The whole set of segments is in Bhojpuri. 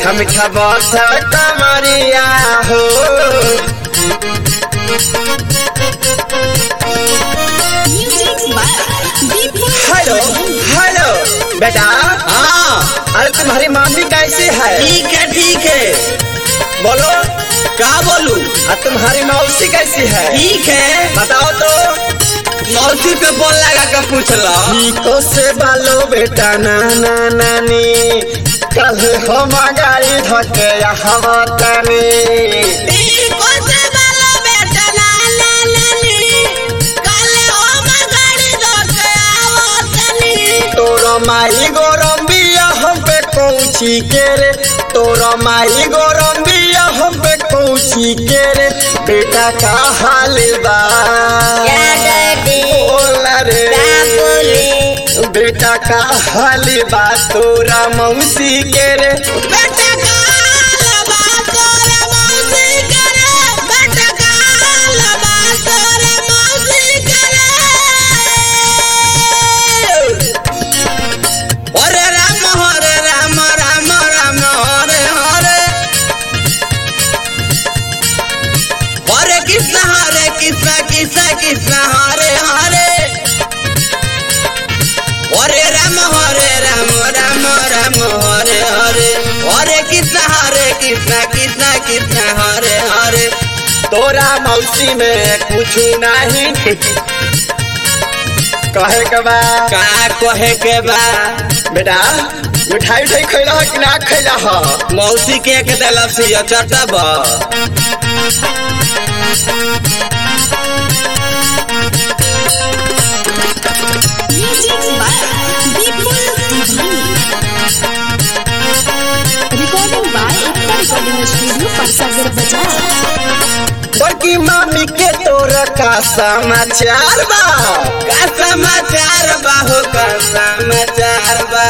मीठा मीठा बस कमरिया हो Music by Deepak. Hello hello बेटा हाँ अरे तुम्हारी मम्मी कैसी है ठीक है ठीक है बोलो का बोलू और तुम्हारी मौसी कैसी है ठीक है बताओ तो मौसी पे बोल लगा के पूछला ठीको से बालो बेटा नाना नानी कल हम गाड़ी धके यहाँ तनी तोरा माई गरम बिया हम पे कौची के रे तोरा माई गरम बिया हम पे कौची के रे बेटा का हाल बा बोला रे बेटा का हाल बा तोरा मौसी के रे हरे राम हरे राम राम राम हरे हरे हरे कृष्ण हरे कृष्ण कृष्ण कृष्ण हरे हरे हरे राम हरे राम राम राम हरे हरे हरे कृष्ण हरे कृष्ण कृष्ण कृष्ण हरे हरे तोरा मौसी में कुछ नहीं कहे के बा का कहे के बा बेटा मिठाई उठाई खैला हो कि ना खैला हो मौसी के के दिलक से ये चटब Music by Deepak Divani. Recording by Ekta Recording Studio, Parsagar Bazaar. बड़की मामी के तोरा का समाचार बा का समाचार बा हो का समाचार बा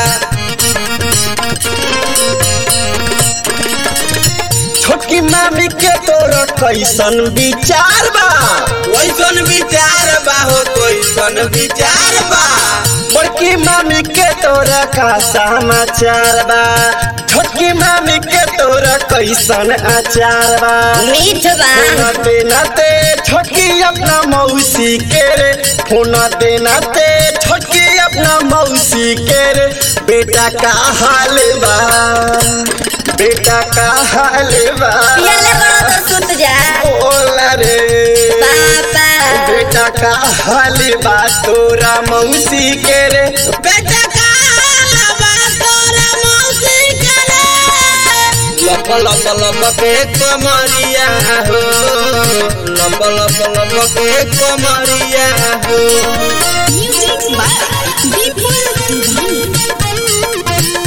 छोटकी मामी के तोरा कैसन विचार बा वैसन विचार बा हो कैसन विचार बा बड़की मामी के तोरा का समाचार बा छोटकी मामी के तोरा कैसन आचार बा मीठ बा फोन देना ते छोटकी अपना मौसी के रे फोन देना ते छोटकी अपना मौसी के रे बेटा का हाल बा बेटा का हाल बा पियाले बड़ो तो सुत जा बोला रे पापा बेटा का हाल बा तोरा मौसी के रे बेटा का लबा तोरा मौसी करे लप लप लप के कमरिया हो लप लप लप के कमरिया हो Music by Deepak Divani.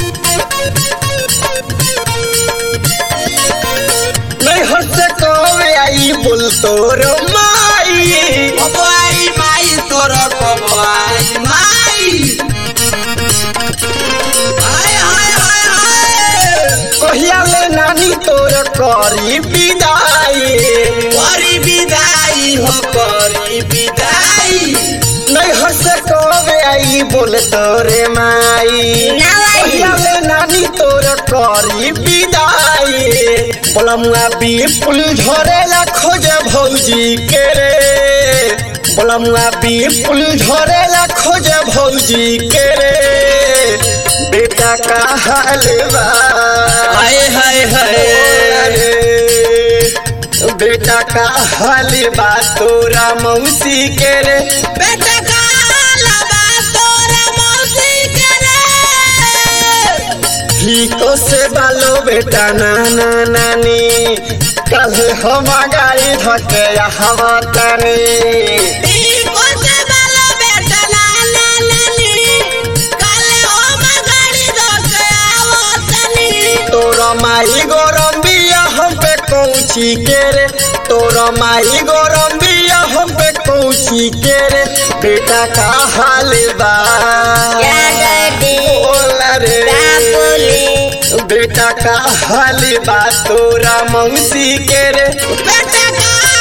नहीं हंस कवे आई बोल तोरो माई कबुआई माई तोर कबुआई माई हाय हाय हाय हाय कहिया ले नानी तोर करी विदाई करी विदाई हो करी विदाई नहीं हंस कवे आई बोल तोरे माई ना आई कहिया ले नानी तोर करी विदाई बोलमुआ बी पुल झरेला खोज भौजी के रे बोलमुआ बी पुल झरेला खोज भौजी के रे बेटा का हाल बा हाय हाय हाय अरे, बेटा का हाल बा तोरा मौसी के रे बेटा का लबा तोरा मौसी करे ठीको से बालो बेटा नाना नानी कल हम गाड़ी धके हवा तनी टीको से बालो बेटा नाना नानी काले हम गाड़ी धोके आवो तनी तोरा माई गरम बिया हम पे कौची के रे तोरा माई गरम बिया हम पे कौची के रे बेटा का हाल बा क्या डैडी बोला रे का बोली बेटा का हाल बा तोरा मौसी के रे बेटा का